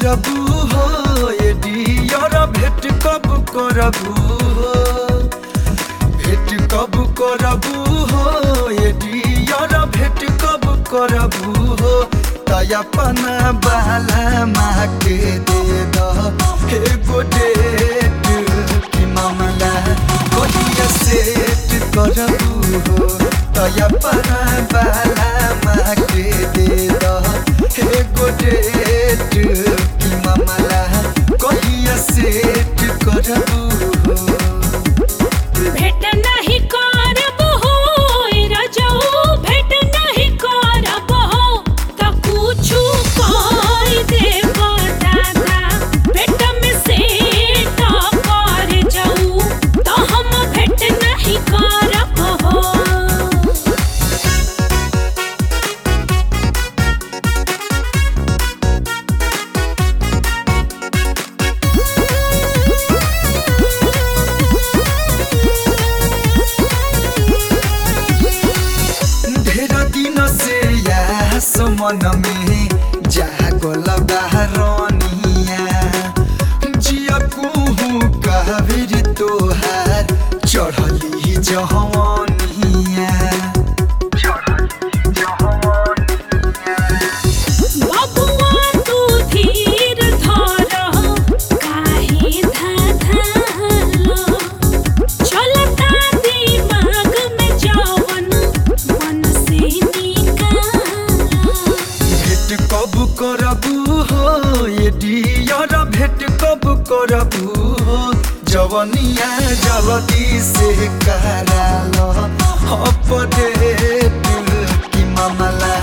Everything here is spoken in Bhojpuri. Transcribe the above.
करबू हो ये डियर भेट कब करबू हो भेट कब करबू हो ये डियर भेट कब करबू हो तयपना बाला माँ के दे दो हे गो डेट की मामला कहिया सेट करबू हो तयपना बाला माँ के दे दो हे गो डेट की मामला कहिया सेट करबू हो भेट नहीं करब हो रजऊ भेट नहीं करब हो त कुछु कर देब दादा भेट में से कर जाऊ त हम भेट नहीं करब हो ढेर दिन से यास मन में जागल बहरनिया जिया कुहू कहबिर तोहार चढ़ली जहवनिया बबुआ तू धीर धर काहे धाधालो चलता दिमाग में जवन मन से निकालो भेट कब करबू हो ये डियर भेट कब करबू हो जवनिया जल्दी से करालो अपडेट की मामला